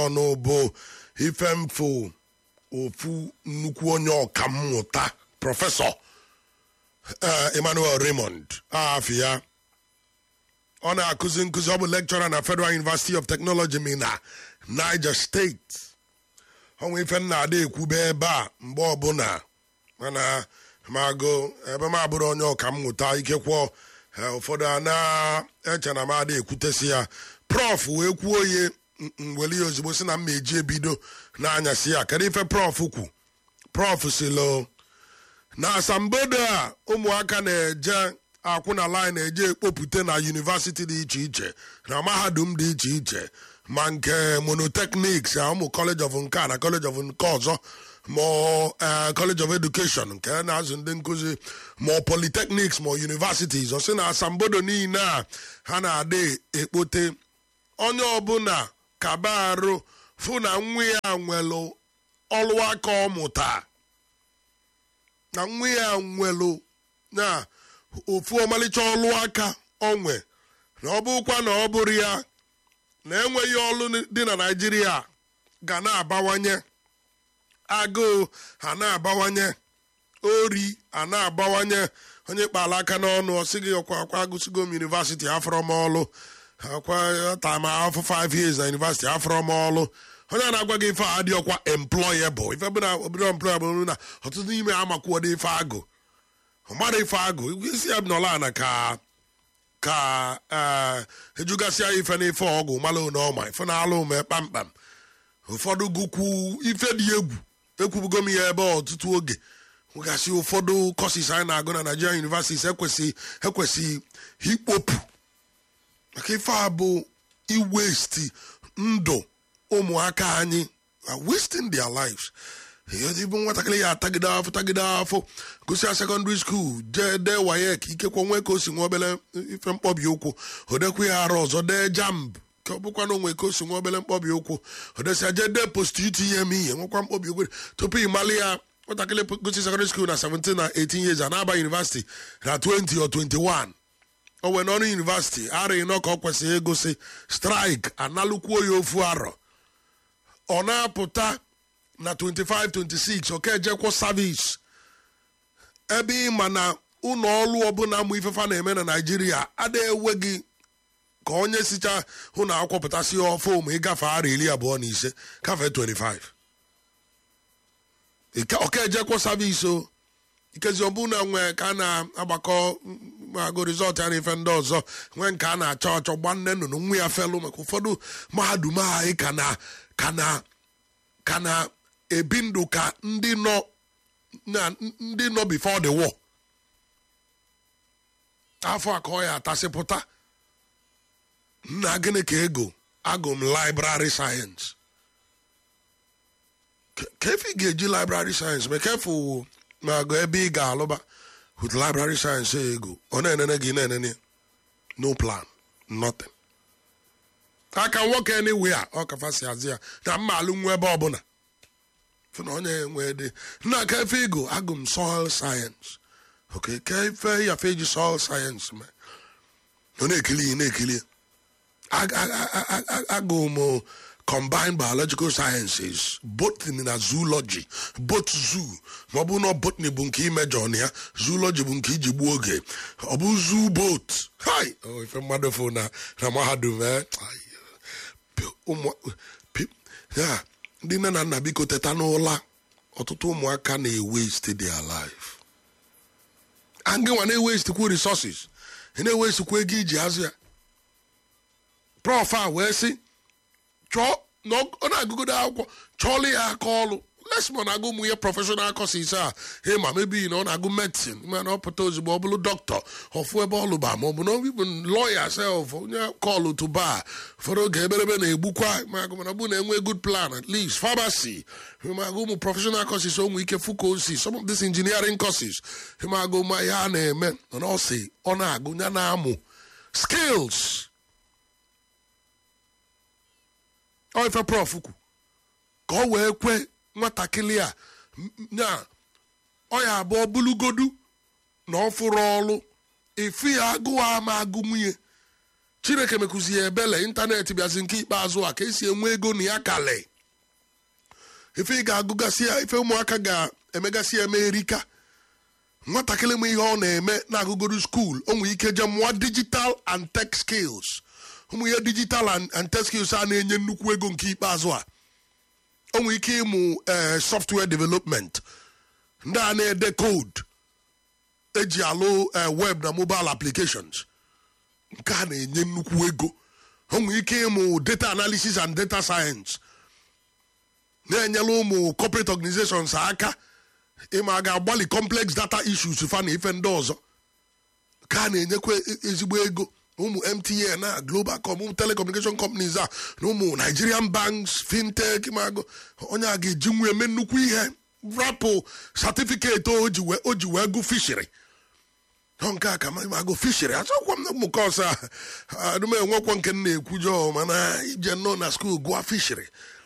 ọnụ bụ ifemfo ofu nnukwu onye ọkammụta prọfesọ eh, Emmanuel Raymond afọ ya ọ na-akụzi nkụzi ọ bụ lekchọra na Federal University of Technology mina Niger State ọnwa ife m na-ada ekwube ebe a mgbe ọbụla mana magụ ebe m abụrụ onye ọkammụta ikekwọ eh, ụfọdụ a na-eche na m ada ekwutesi ya prof wee kwuo ye weli ya ozugbo si na m eji ebido n'anyasị ya kedu ife prof kwu prof silo na asambodo a ụmụaka na-eje akwụ na line na-eje ekpopụte na yunivasiti dị iche iche na mahadum dị iche iche ma nke monotechnics na ụmụ college of nke a na college of nke ọzọ ma eh, college of education nke na-azụ ndị nkụzi ma polytechnics ma universities ọ sị na asambodo niile a ha na-adị ekpote onye ọbụla kaba arụ fụ na nwa ya nwelụ ọlụ aka ọ mụta na nwa ya nwelụ na ofu ọmalịcha ọlụ aka onwe na ọ bụkwa na ọ bụrụ ya na enweghị ọlụ dị na naijiria ga na-abawanye agụụ ha na-abawanye ori a na-abawanye onye kpara aka n'ọnụ ọ sịghị ọkwa akwa agụsigo m yunivasiti afọrọ m ọlụ akwa tam afọ 5 years na yunivasiti afọrọ m ọlụ onye a na-agwa gị ife a adị ọkwa employable ife bụ na obodo employable na ọtụtụ n'ime amakwuodo ife agụ ọmara ife agụ isi ya nọla ana ka ka ee ejugasịa ife n'ife ọgwụ mala one ọma ife na-alụ ume kpamkpam ụfọdụ gụkwu ife dị egwu ekwubugo m ya ebe ọtụtụ oge nwegasị ụfọdụ kọsis anyị na-agụ na Nigerian universities ekwesị ekwesị ikpopụ maka ife a bụ iwesti ndụ ụmụaka anyị are wasting their lives bụ nwatakịrị ya atagide afọ tagide afọ gụsịa sekọndịrị skuul jee dee wayek ikekwe nwee ka o si nwa obele ife mkpọbi ụkwụ odekwa ya arụ ọzọ dee jamb ka ọ bụkwa na onwe ka o si nwa obele mkpọbi ụkwụ odesịa jee dee post itinye m ihe nwekwa mkpọbi ụkwụ tupu ị mali ya nwatakịrị gụsị sekọndịrị skuul na 17 na 18 years a na-aba yunivasiti na 20 or 21 o wee n'ọrụ yunivasiti ara ịnọ ka ọ kwesịrị ịgụsị straik analụkwuo ya ofu arọ ọ na-apụta na 25 26 oke ejekwo savis ebe ị ma na ụlọ ọrụ ọbụla mụ ifefa na-eme na naijiria adịghị ewe gị ka onye sicha hụ na akwọpụtasị ọfụ ma ịgafe ara iri abụọ na ise gafee 25 oke ejekwo savis o ikezi ọbụna nwee ka a na-agbakọ agụ rizọt ya na ife ndị ọzọ nwee nke a na-achọ achọ gba nne nnụnụ nwa ya felụ maka ụfọdụ mahadum anyị ka na ka na ka na-ebi ndụ ka ndị nọ na ndị nọ before the war afọ a ka ọ ya atasịpụta nna gịnị ka ego agụ m library science ka efe ị ga-eji library science ma kefu ma agụ ebe ị ga-alụba with library science ego ọ na-enene gị na-enene no plan nothing aka nwoke anywhere ọ kafa si azị ya na mma alụ nwa ebe ọbụla fụ na onye nwe dị nna ka efe ego agụ m soil science okay ka efe yafe eji soil science me ọ na-ekili na-ekili agụ m combined biological sciences botany na zoology bot zoo ma ọ bụ na botany bụ nke imejọ na ya zoology bụ nke iji gbuo oge ọ bụ zoo boat hai ife mmadụ fụ na na mahadum ya ndị nne na nna biko teta n'ụla ọtụtụ ụmụaka na-ewaste their life angịnwa na-ewestekwu resources ị na-ewestekwu ego iji azụ ya prof a wee sị chọọ na ọ na-agụgodo akwụkwọ chọọlụ ya aka ọlụ lesmon na-agụ ụmụ ihe prọfeshọnal kọsis a he ma mebi na ọ na-agụ medsin mana ọ pụta ozugbo ọ bụrụ dọkịta ọfụ ebe ọ lụba ma ọ bụ na ọbụ lọya sef onye kọlụ tụba ụfọdụ oge eberebe na-egbukwa magụ mana bụ na-enwe good plan at least pharmacy magụ ụmụ prọfeshọnal kọsis onwe ike fukosi some of this engineering courses magụ ma ihe a na-eme mana ọ sị ọ na-agụ ya na-amụ skills ọ ife prof kwu ka ọ wee kwe nwatakịrị a na ọ ya abụọ bulugodu na ọ fụrụ ọrụ efu ya agụụ ama agụ nwunye chineke mekụzi ya ebele ịntanetị bịazi nke ikpeazụ a ka esi enwe ego na ya kale ife ị ga-agụgasị ya ife ụmụaka ga-emegasị ya emerika nwatakịrị m ihe ọ na-eme na-agụgodu skuul o nwere ike je mụọ digital and tech skills ụmụ ihe digital and tech skills a na-enye nnukwu ego nke ikpeazụ a o nwere ike ịmụ software development ndị a na-ede code eji alụ web na mobile applications nke a na-enye nnukwu ego o nwere ike ịmụ data analysis and data science na-enyela ụmụ corporate organizations aka ịma ga-agbalị complex data issues fa na ife ndị ọzọ ka a na-enyekwa ezigbo ego ụmụ mtn na globalcom ụmụ telecommunication companies a na ụmụ nigerian banks fintech mago onye a ga-eji nwe eme nnukwu ihe rapụ satifiketi o ji wee gụ fishiri nke a ka magụ fishiri achọkwa m ụmụ kọs a adụm enwekwa nke m na-ekwujọ mana ije nọ na skuul gụọ fishiri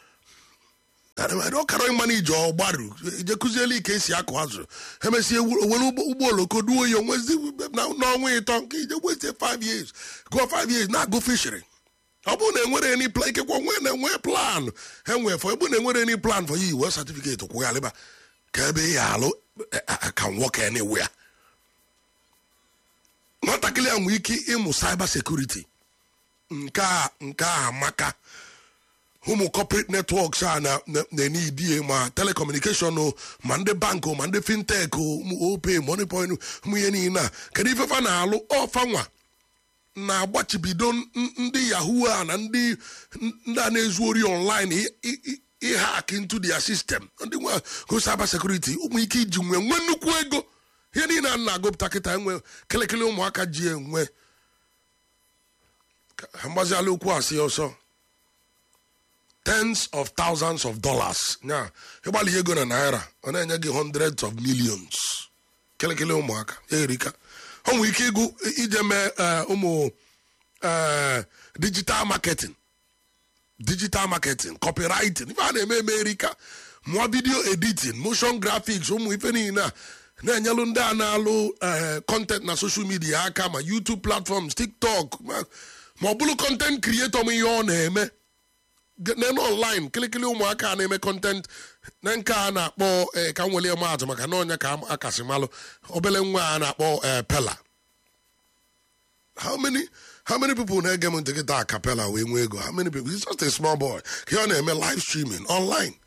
ọ kara ịma na ije ọgbaru ije kụziela ike esi akụ azụ emesie were ụgbọ oloko duo ya onwezi n'ọnwa ịtọ nke ije gwezie 5 years gụọ 5 years na-agụ fishiri ọ bụrụ na enwere any plan ikekwa nwe na-enwe plan enwe fọ ebe na enwere any plan for you wee certificate kwụgharịba ka ebe ya alụ ka nwoke na-ewe ya nwatakịrị a nwee ike ịmụ cyber security nke a nke a amaka ụmụ corporate networks a na-enye idie ma telecommunication ma ndị bank ma ndị fintech ope moneypoint ụmụ ihe niile a kedu ifefa na-alụ ọfanwa na-agbachibido ndị yahoo a na ndị ndị a na-ezu ori online ịhak into their system ndị nwe go cyber security ụmụ ike iji nwee nwee nnukwu ego ihe niile a na-agụpụta kịta enwe kelekele ụmụaka ji enwe mgbaziala okwu asị ọsọ tens of thousands of dollars nya ịgbalị ego na naira ọ na-enye gị hundreds of millions kelekele ụmụaka ya erika ọ nwere ike ịgụ ije mee ụmụ digital marketing digital marketing copywriting ife a na-eme eme erika mụọ video editing motion graphics ụmụ ife niile a na-enyelụ ndị a na-alụ content na social media aka ma youtube platforms tiktok ma ọ bụrụ content creator m ihe ọ na-eme nene online kịlịkịlị ụmụaka na-eme content na nke a na-akpọ ka m welie maatụ maka na ọnya ka akasị malụ obele nwa a na-akpọ pela how many how many people na-ege m ntị kịta acapella wee nwee ego how many people it's just a small boy ka ọ na-eme live streaming online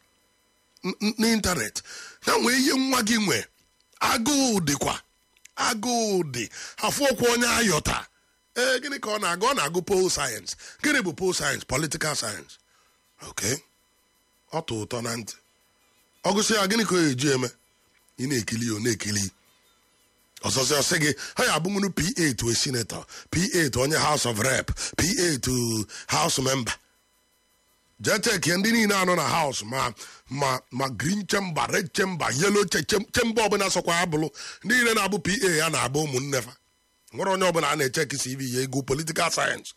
n'ịntanet na nwee ihe nwa gị nwe agụụ dịkwa agụụ dị afọ ọkwa onye ayọta ee gịnị ka ọ na-agụ ọ na-agụ pol sayensị gịnị bụ pol sayensị politikal sayensị ok ọ tụ ụtọ na ntị ọ gụsị ya gịnị ka ọ eji eme ị na-ekili ọ na-ekili ọzọzi ọsị gị ha ya abụnwuru pa to a senator pa to onye house of rep pa to house member jee chekie ndị niile anọ na house ma ma ma green chamber red chamber yellow chamber ọbụla sọkwa ya bụrụ ndị niile na-abụ pa ya na-abụ ụmụnne fa nwere onye ọbụla a na-echeki cv ya ego politikal sayensị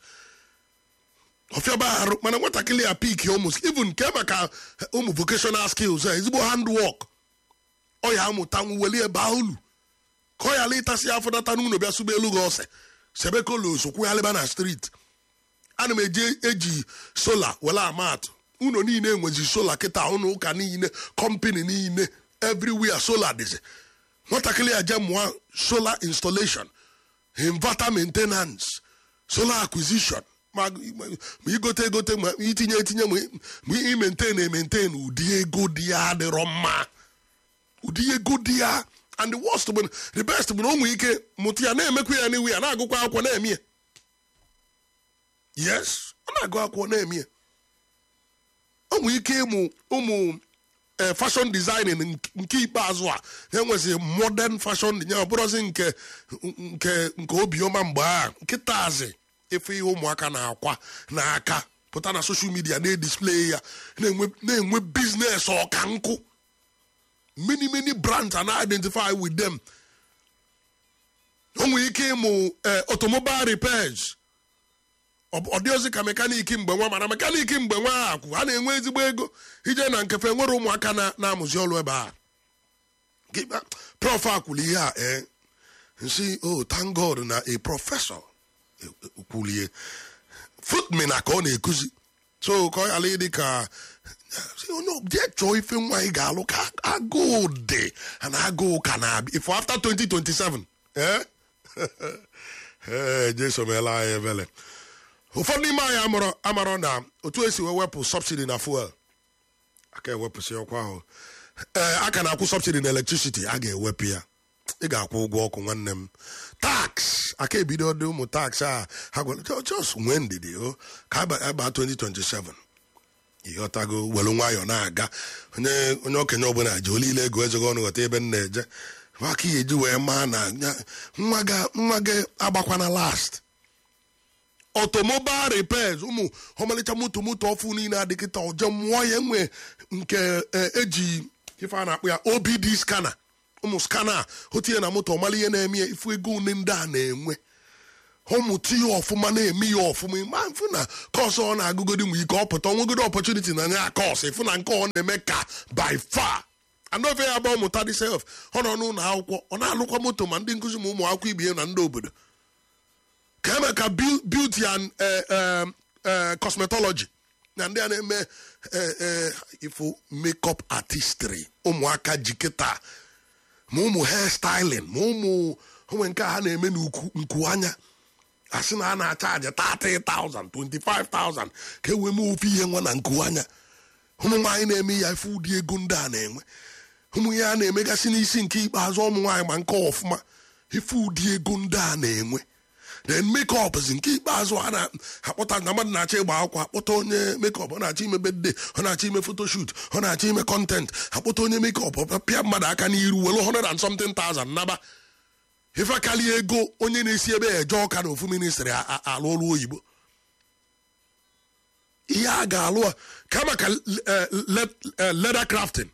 ọfịaba arụ mana nwatakịrị ya pik ụmụ even nke maka ụmụ vocational skills a ezigbo handwork ọ ya amụta welie baa ulu ka ọ yala ịtasị afọ data n'ụlọ bịa sụba elu gị ose sebe kolos kwụghalịba na street ana m eji eji sola were amatụ ụlọ niile enwezi sola kịta ụlọ ụka niile kọmpani niile everywhere sola dịzi nwatakịrị ya je mụọ solar installation inverter maintenance solar acquisition ma igote egote ma itinye etinye ma imentain ementain ụdị ego dị ya adịrọ mma ụdị ego dị ya and the worst bụ the best bụ na ụmụ ike mụta ya na-emekwa ya n'iwu ya na-agụkwa akwụkwọ na-eme ya yes ọ na-agụ akwụkwọ na-eme ya ụmụ ike ịmụ ụmụ fashion designing nke ikpeazụ a enwezi modern fashion ya ọ bụrụzi nke nke nke obiọma mgbe a nkịtazi efe ihe ụmụaka na-akwa n'aka pụta na social media na-edisplay ya na-enwe biznes ọka nkụ many many brands are not identify with them o nwere ike ịmụ automobile repairs ọ dị ozi ka mekaniki mgbe nwa mana mekaniki mgbe nwa akwụ a na-enwe ezigbo ego ije na nkefe nwere ụmụaka na-amụzi ọrụ ebe a prof akwụrụ ihe a ee nsi oh thank god na a professor kwulie footmina ka ọ na-ekuzi so ka ọ ghara ịdị ka onye jee chọọ ife nwaanyị ga-alụ ka agụụ dị na agụụ ka na-abịa ifo after 2027 eh? ee jesu meela anyị ebele ụfọdụ n'ime anyị amụrụ amarọ na otu esi wee wepụ subsidi na fuel aka ewepụsị ọkwa ahụ ee a ka na-akwụ subsidi na electricity a ga-ewepụ ya ị ga-akwụ ụgwọ ọkụ nwanne m tax aka ebido dị ụmụ tax a ha gwara just nwee ndidi o ka aba 2027 ịghọtago were nwayọọ na-aga onye onye okenye ọbụla ji olile ego ezogo ọnụ ghọta ebe m na-eje aka ya eji wee maa na nwa gị agbakwana last automobile repairs ụmụ ọmalịcha moto moto ọfụ niile adịkịta ọjọọ mụọ ya enwe nke eji ife a na-akpụ ya obd skana ụmụ skana o tinye na moto ọmala ihe na-eme ya ifu ego one ndị a na-enwe ọmụta ihe ọfụma na-eme ya ọfụma ma mfụ na kọs ọ na-agụgodi nwe ike ọ pụta onwegodo ọpọchuniti na ya kọs ịfụ na nke ọ na-eme ka by far anọfe ya bụ ọmụta dị sef ọ nọ n'ụlọ akwụkwọ ọ na-alụkwa moto ma ndị nkụzi ma ụmụ akwụkwọ ibe ya na ndị obodo ka eme ka beauty and cosmetology na ndị a na-eme ifo makeup artistry ụmụaka jikịta ma ụmụ hair styling ma ụmụ onwe nke ha na-eme nku anya asị na a na-achaji 30,000 25,000 ka e wee mee ofe ihe nwa na nku anya ụmụ nwaanyị na-eme ya ife ụdị ego ndị a na-enwe ụmụ ya na-emegasị n'isi nke ikpeazụ ụmụ nwaanyị ma nke ọfụma ife ụdị ego ndị a na-enwe then makeup zi nke ikpeazụ a na-akpọta na mmadụ na-achọ ịgba akwụkwọ akpọta onye makeup ọ na-achọ ime birthday ọ na-achọ ime photoshoot ọ na-achọ ime content akpọta onye makeup pịa mmadụ aka n'iru were 100 and something thousand naba ife karịa ego onye na-esi ebe eje ọka na ofu ministri alụ ọrụ oyibo ihe a ga-alụ kama ka leather crafting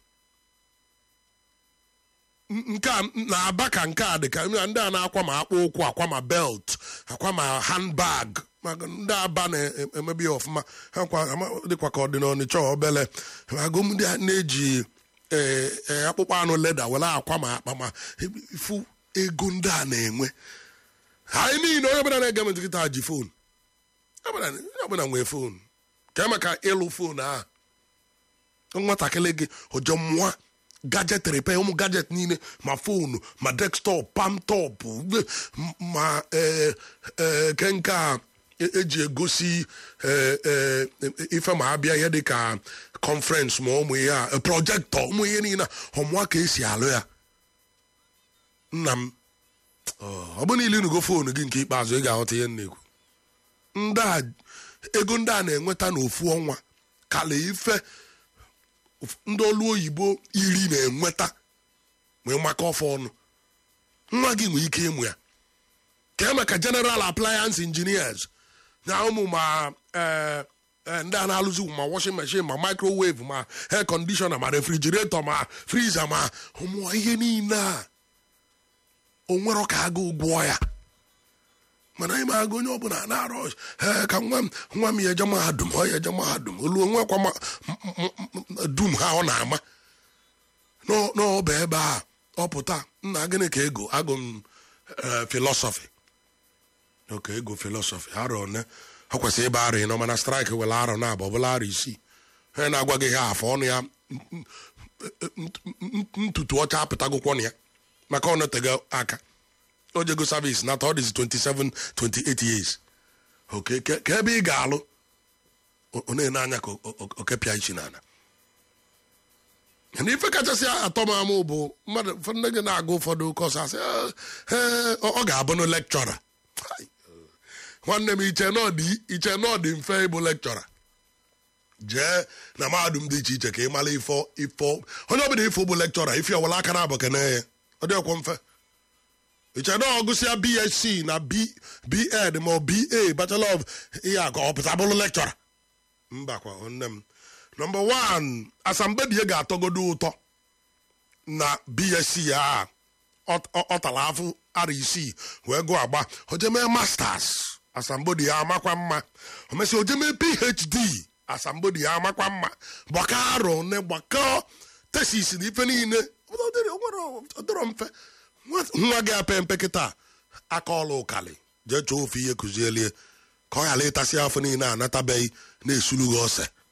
nke a na-aba ka nke a dị ka ndị a na-akwa ma akpụ ụkwụ akwa ma belt akwa ma handbag maka ndị aba na-emebi ya ọfụma ha dịkwa ka ọ dị n'ọnịcha obele agụm ndị a na-eji akpụkpọ anụ leda were akwa ma akpa ma ifu ego ndị a na-enwe anyị niile onye ọbụla na-ege m nkịta ji fon onye ọbụla nwee fon ka emeka ịlụ fon ahụ nwatakịrị gị ụjọ mmụọ gajet repe ụmụ gajet niile ma fonu ma desktop pamtop ma ke nke a eji egosi ife ma abịa ihe dị ka conference ma ụmụ ihe a projektọ ụmụ ihe niile ọmụa ka esi alụ ya nna m ọ bụ niile inugo fonu gị nke ikpeazụ ị ga-aghọta ihe na-ekwu ndị a ego ndị a na-enweta n'ofu ọnwa kala ife ndị ọlụ oyibo iri na-enweta wee maka ọfọ ọnụ nwa gị nwee ike ịmụ ya ka maka general appliance engineers na ụmụ ma ndị a na-alụzi ma washing machine ma microwave ma air conditioner ma refrigerator ma freezer ma ụmụ ihe niile a onwero ka agụ ụgwọ ya mana anyị ma agụ onye ọbụla na-arọ ka nwa m nwa m ya eje mahadum ọ ya eje mahadum olu onwekwa dum ha ọ na-ama n'ọba ebe a ọ pụta nna gịnị ka ego agụ m filọsọfị oke ego filọsọfị arọ one ọ kwesịrị ịba arọ ịnọ mana straịkị were arọ na abụ ọbụla arọ isii ha na-agwa gị ha afọ ọnụ ya ntutu ọcha apụtagokwo na ya maka ọ nọtego aka o jego service nata ọ dịzi 27 28 years oke ka ebe ị ga-alụ ọ na-ene anya ka okepịa ichi n'ala na ife kachasị atọ m amụ bụ mmadụ ụfọdụ gị na-agụ ụfọdụ kọs asị ọ ga-abụ na lekchọra nwanne m iche na ọ dị mfe ịbụ lekchọra jee na mahadum dị iche iche ka ị mara ifo ifo onye ọbụla ifo bụ lekchọra ife ọwụla aka na abụ kene ya ọ dị ọkwọ mfe iche na ọgụsịa bsc na bed ma ọ ba bachelor of ihe a ka ọ pụta bụrụ lekchọra mbakwa nne m nọmba wan asambedie ga-atọgodo ụtọ na bsc a ọ tara afụ ara isii wee gụọ agba ojemee masters asambodi ya amakwa mma omesi ojemee phd asambodi ya amakwa mma gbakọ arọ ne gbakọ tesis na ife niile ọdịrọ mfe nwa gị ape mpe kịta aka ọlụ ụkalị jee chọọ ofu ihe kụzielie ka ọ ghara ịtasị afọ niile anatabeghị na-esulu gị ose